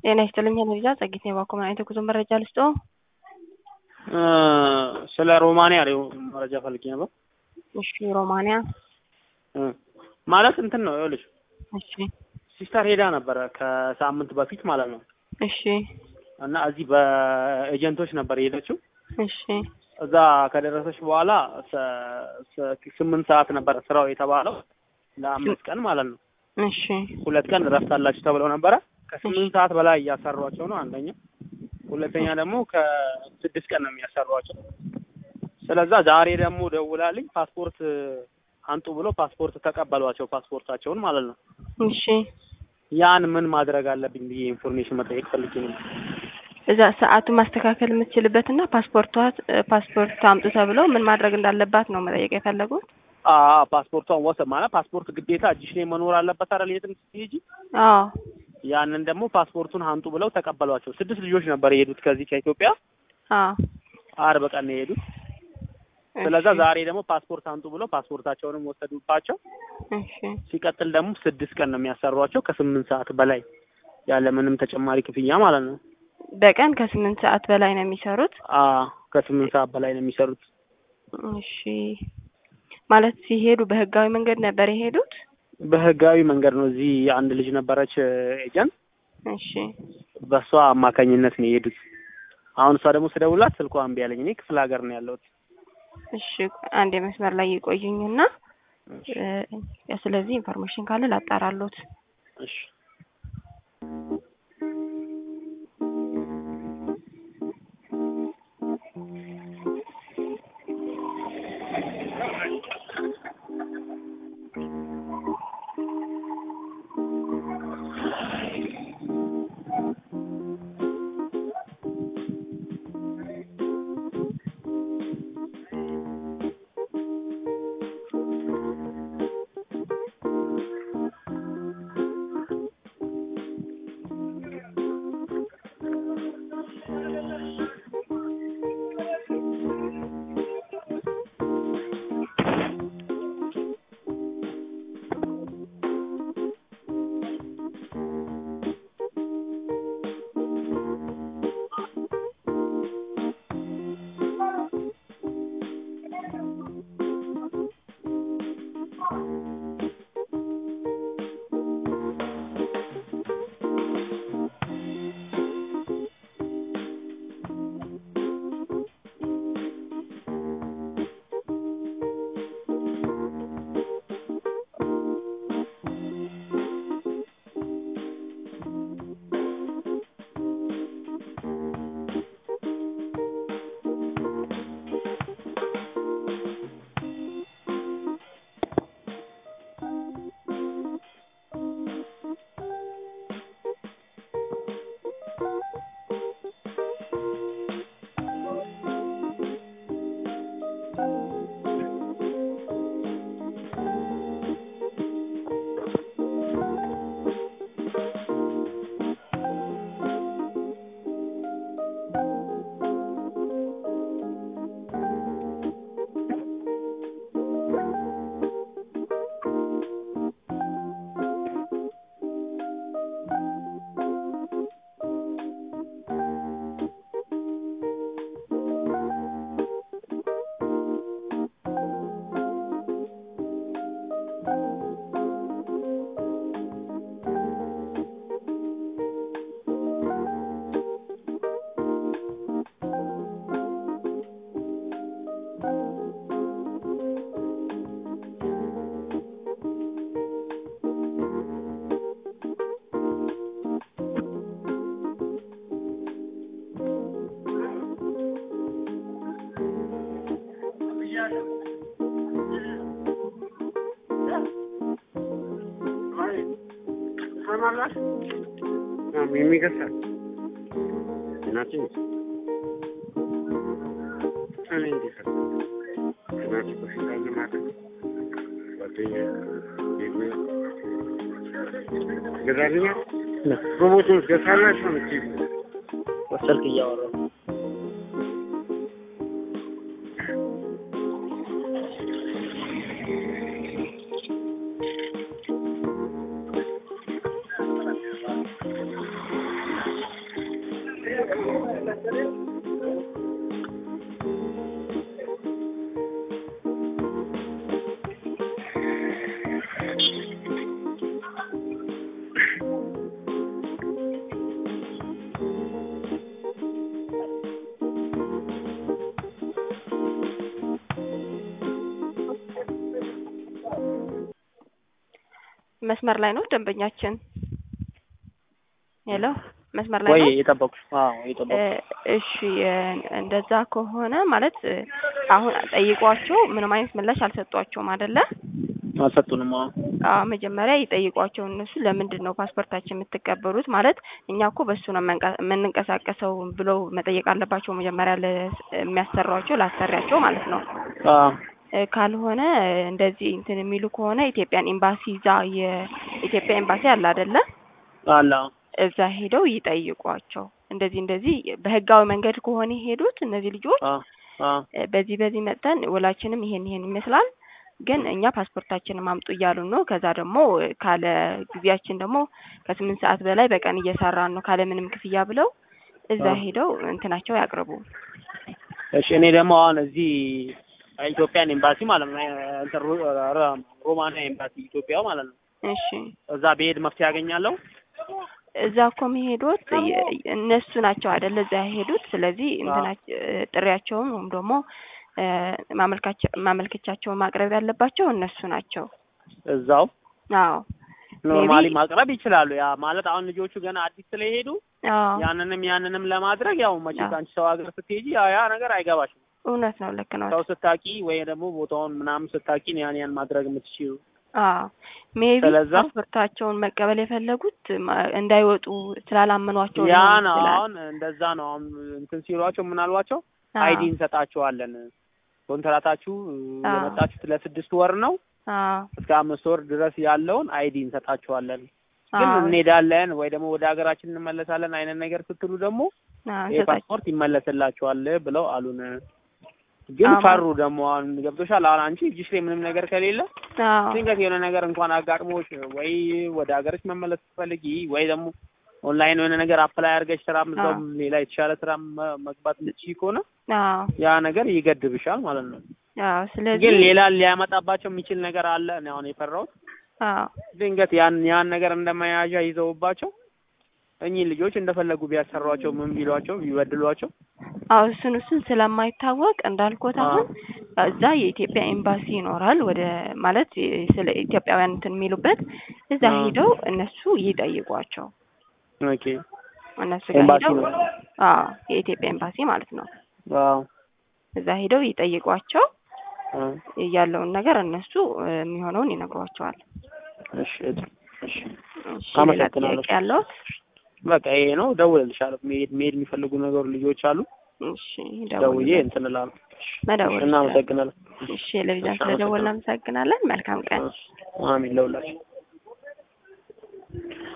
ጤና ይስጥልኝ ሄኖሪዛ ጸጊት ነው ባኮመን አይተ ጉዞ መረጃ ልስጦ ስለ ሮማንያ ነው መረጃ ፈልጌ ነበር። እሺ ሮማንያ ማለት እንትን ነው ይኸውልሽ፣ እሺ ሲስተር ሄዳ ነበረ ከሳምንት በፊት ማለት ነው። እሺ እና እዚህ በኤጀንቶች ነበር የሄደችው። እሺ እዛ ከደረሰች በኋላ ሰ- ሰ- ስምንት ሰዓት ነበር ስራው የተባለው ለአምስት ቀን ማለት ነው። እሺ ሁለት ቀን እረፍት አላችሁ ተብለው ነበረ። ከስምንት ሰዓት በላይ እያሰሯቸው ነው አንደኛ፣ ሁለተኛ ደግሞ ከስድስት ቀን ነው የሚያሰሯቸው። ስለዛ ዛሬ ደግሞ ደውላልኝ ፓስፖርት አንጡ ብሎ ፓስፖርት ተቀበሏቸው፣ ፓስፖርታቸውን ማለት ነው። እሺ ያን ምን ማድረግ አለብኝ ብዬ ኢንፎርሜሽን መጠየቅ ፈልጌ ነው። እዛ ሰዓቱን ማስተካከል የምትችልበት እና ፓስፖርቷ ፓስፖርት አምጡ ተብለው ምን ማድረግ እንዳለባት ነው መጠየቅ የፈለጉት። አ ፓስፖርቷን ወሰድ ማለት ፓስፖርት ግዴታ እጅሽ ላይ መኖር አለበት አይደል? የትም ስትሄጂ አዎ ያንን ደግሞ ፓስፖርቱን አንጡ ብለው ተቀበሏቸው። ስድስት ልጆች ነበር የሄዱት ከዚህ ከኢትዮጵያ አዎ አርብ ቀን ነው የሄዱት። ስለዛ ዛሬ ደግሞ ፓስፖርት አንጡ ብለው ፓስፖርታቸውንም ወሰዱባቸው። እሺ ሲቀጥል ደግሞ ስድስት ቀን ነው የሚያሰሯቸው ከስምንት ሰዓት በላይ ያለ ምንም ተጨማሪ ክፍያ ማለት ነው። በቀን ከስምንት ሰዓት በላይ ነው የሚሰሩት። አ ከስምንት ሰዓት በላይ ነው የሚሰሩት። እሺ ማለት ሲሄዱ በህጋዊ መንገድ ነበር የሄዱት? በህጋዊ መንገድ ነው። እዚህ አንድ ልጅ ነበረች ኤጀንት፣ እሺ በእሷ አማካኝነት ነው የሄዱት። አሁን እሷ ደግሞ ስደውላት ስልኳ እምቢ አለኝ። እኔ ክፍለ ሀገር ነው ያለሁት። እሺ አንድ የመስመር ላይ ይቆዩኝና እ ስለዚህ ኢንፎርሜሽን ካለ ላጣራሎት። እሺ የሚገሳል እናቴ እኔ እንዴት እናቴ በሽታ ለማድረግ ጓደኛ ገዛልኛ ሮቦቱን ገሳላቸው ምት ስልክ እያወራሁ መስመር ላይ ነው ደንበኛችን። ሄሎ መስመር ላይ ወይ ነው። የጠበቁ አዎ የጠበቁ እ እሺ እ እንደዛ ከሆነ ማለት እ አሁን ጠይቋቸው ምንም አይነት ምላሽ አልሰጧቸውም አይደለ? አልሰጡንም። አዎ አዎ መጀመሪያ ይጠይቋቸው እነሱ ለምንድን ነው ፓስፖርታችን የምትቀበሉት? ማለት እኛ እኮ በሱ ነው የምንቀ- የምንንቀሳቀሰው ብለው መጠየቅ አለባቸው መጀመሪያ ለሚያሰሯቸው ላሰሪያቸው ማለት ነው። አዎ እ ካልሆነ እ እንደዚህ እንትን የሚሉ ከሆነ ኢትዮጵያን ኤምባሲ እዛ የኢትዮጵያ ኤምባሲ አለ አይደለ? አለ አዎ እዛ ሄደው ይጠይቋቸው። እንደዚህ እንደዚህ በህጋዊ መንገድ ከሆነ የሄዱት እነዚህ ልጆች አዎ አዎ እ በዚህ በዚህ መጠን ውላችንም ይሄን ይሄን ይመስላል፣ ግን እኛ ፓስፖርታችንን አምጡ እያሉን ነው። ከዛ ደግሞ እ ካለ ጊዜያችን ደግሞ ከስምንት ሰዓት በላይ በቀን እየሰራን ነው ካለ ምንም ክፍያ ብለው እዛ አዎ። ሄደው እንትናቸው ያቅርቡ። እሺ እኔ ደግሞ አሁን እዚህ ኢትዮጵያን ኤምባሲ ማለት ነው እንትን ሮ- ሮ- ሮማንያ ኤምባሲ ኢትዮጵያ ማለት ነው እሺ እዛ ብሄድ መፍትሄ ያገኛለሁ። እዛ እኮ የሚሄዱት የ- እነሱ ናቸው አይደለ? እዛ የሄዱት። ስለዚህ እንትናቸው ጥሪያቸውን ወይም ደግሞ እ ማመልካቸ- ማመልከቻቸውን ማቅረብ ያለባቸው እነሱ ናቸው። እዛው አዎ ኖርማሊ Maybe- ማቅረብ ይችላሉ። ያ ማለት አሁን ልጆቹ ገና አዲስ ስለሄዱ አዎ ያንንም ያንንም ለማድረግ ያው መቼስ አዎ። አንቺ ሰው ሀገር ስትሄጂ ያ ያ ነገር አይገባሽም። እውነት ነው፣ ልክ ነው። ሰው ስታቂ ወይ ደግሞ ቦታውን ምናምን ስታቂ ነው ያን ያን ማድረግ የምትችይው። አዎ ሜቢ ስለዛ- ፓስፖርታቸውን መቀበል የፈለጉት ማ- እንዳይወጡ ስላላመኗቸው ያ ሊሆን ነው ይችላል። አሁን እንደዛ ነው። አሁን እንትን ሲሏቸው ምን አሏቸው? አዎ፣ አይዲ እንሰጣቸዋለን ኮንትራታችሁ አዎ። የመጣችሁት ለስድስት ወር ነው አዎ፣ እስከ አምስት ወር ድረስ ያለውን አይዲ እንሰጣቸዋለን ግን አዎ፣ እንሄዳለን ወይ ደግሞ ወደ ሀገራችን እንመለሳለን አይነት ነገር ስትሉ ደግሞ አዎ፣ ይሄ እንሰጣቸው። ፓስፖርት ይመለስላቸዋል ብለው አሉን። ግን አዎ። ፈሩ ደግሞ አሁን ገብቶሻል። አሁን አንቺ እጅሽ ላይ ምንም ነገር ከሌለ አዎ፣ ድንገት የሆነ ነገር እንኳን አጋጥሞሽ ወይ ወደ ሀገርሽ መመለስ ስትፈልጊ ወይ ደግሞ ኦንላይን የሆነ ነገር አፕላይ አድርገሽ ስራ እዛውም ሌላ የተሻለ ስራ መ- መግባት የምትችይ ከሆነ አዎ፣ ያ ነገር ይገድብሻል ማለት ነው። አዎ። ስለዚህ ግን ሌላ ሊያመጣባቸው የሚችል ነገር አለ። እኔ አሁን የፈራሁት አዎ፣ ድንገት ያን ያን ነገር እንደመያዣ ይዘውባቸው እኚህ ልጆች እንደፈለጉ ቢያሰሯቸው ምን ቢሏቸው ቢበድሏቸው አዎ እሱን እሱን ስለማይታወቅ እንዳልኩት አሁን እዛ የኢትዮጵያ ኤምባሲ ይኖራል። ወደ ማለት የ- ስለ ኢትዮጵያውያን እንትን የሚሉበት እዛ አዎ። ሄደው እነሱ ይጠይቋቸው። ኦኬ እነሱ ጋር ኤምባሲ ሄደው ነው። አዎ የኢትዮጵያ ኤምባሲ ማለት ነው። አዎ እዛ ሄደው ይጠይቋቸው። አዎ። ያለውን ነገር እነሱ እ፣ የሚሆነውን ይነግሯቸዋል። እሺ እሺ እሺ ሌላ አመሰግናለሁ። ጥያቄ ያለው? በቃ ይሄ ነው። ደውልልሻለሁ። መሄድ መሄድ የሚፈልጉ ነገሩ ልጆች አሉ። እሺ ደውዬ ደውዬ እንትን እላለሁ። መደወል እሺ፣ እናመሰግናለን። እሺ ለቪዛን እሺ፣ ስለደወልን አመሰግናለሁ። እናመሰግናለን። መልካም ቀን። አሚን ለሁላችሁ